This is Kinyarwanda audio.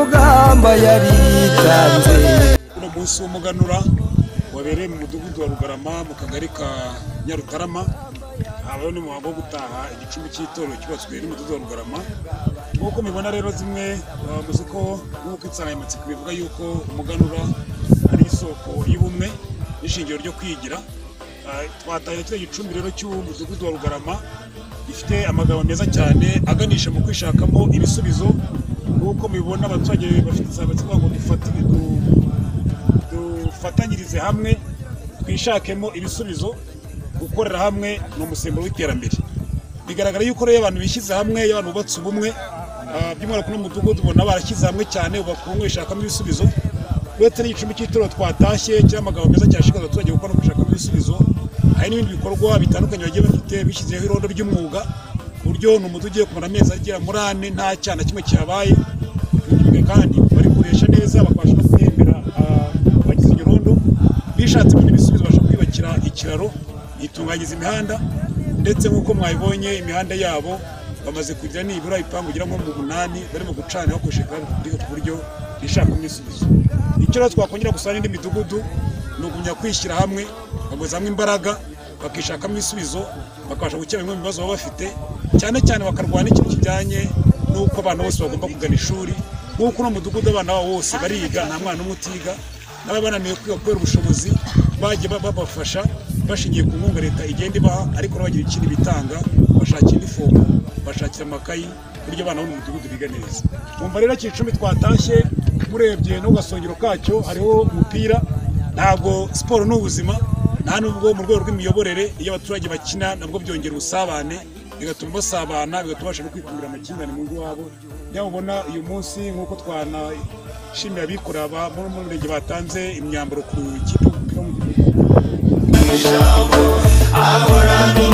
aba yaritanze uno munsi w'umuganura wabereye mu mudugudu wa rugarama mu kagari ka nyarutarama habayeho n'umuhango wo gutaha igicumbi cy'itorero cyubatswe n'umudugudu wa rugarama nk'uko mubibona rero zimwe bavuze ko nk'uko insanganyamatsiko bivuga yuko umuganura ari isoko y'ubumwe n'ishingiro ryo kwigira Ah, twatahira kiriya gicumbi rero cy'umudugudu wa rugarama gifite amagambo meza cyane aganisha mu kwishakamo ibisubizo nk'uko mubibona abaturage bafite insanganyamatsiko ngo dufatire du- dufatanyirize hamwe twishakemo ibisubizo gukorera hamwe ni umusemburo w'iterambere bigaragara yuko rero iyo abantu bishyize hamwe iyo abantu bubatse ubumwe ah, by'umwihariko no mu mudugudu ubona barashyize hamwe cyane ubakungu ishakamo ibisubizo uretse n'igicumbi cy'itorero twatashye cyangwa amagambo meza cyashikaza abaturage gukora no gushakamo ibisubizo hari n'ibindi bikorwa bitandukanye bagiye bafite bishyizeho irondo ry'umwuga ku buryo ni umudu ugiye kumara amezi agera muri ane nta cyana kimwe kihabaye Ibyo kandi barikoresha neza bakabasha no guhembera ah, abagize iryo rondo bishatse ibindi bisubizo babasha kwiyubakira ikiraro yitunganyiza imihanda ndetse nk'uko mwabibonye imihanda yabo bamaze kugira nibura ibipangu bigera nko mu munani barimo gucana bakoresheje kandi ku buryo bishakamo ibisubizo icyo rero twakongera gusa n'indi midugudu ni ugumya kwishyira hamwe bagahuza hamwe imbaraga bakishakamo ibisubizo bakabasha gukemura bimwe mu bibazo baba bafite cyane cyane bakarwana ikintu kijyanye n'uko abana bose bagomba kugana ishuri nk'uko uno mudugudu abana babo bose bariga nta mwana umwe utiga n'ababa bananiwe kwiga kubera ubushobozi bagiye ba- babafasha bashingiye ku nkunga leta igenda ibaha ariko nabo bagira ikindi bitanga bashakira inifomu bashakira amakayi ku buryo abana bo mu mudugudu biga neza wumva rero kicumi twatashye murebye no ku gasongero kacyo hariho umupira ntabwo siporo ni ubuzima nta nubwo mu rwego rw'imiyoborere iyo abaturage bakina nabwo byongera ubusabane bigatuma basabana bigatuma babasha no kwikumira amakimbirane mu ngo iwabo niyo mubona uyu munsi nk'uko twanashimira abikorera ba- bo mu murenge batanze imyambaro ku ikipe y'umupira w'amaguru ahorana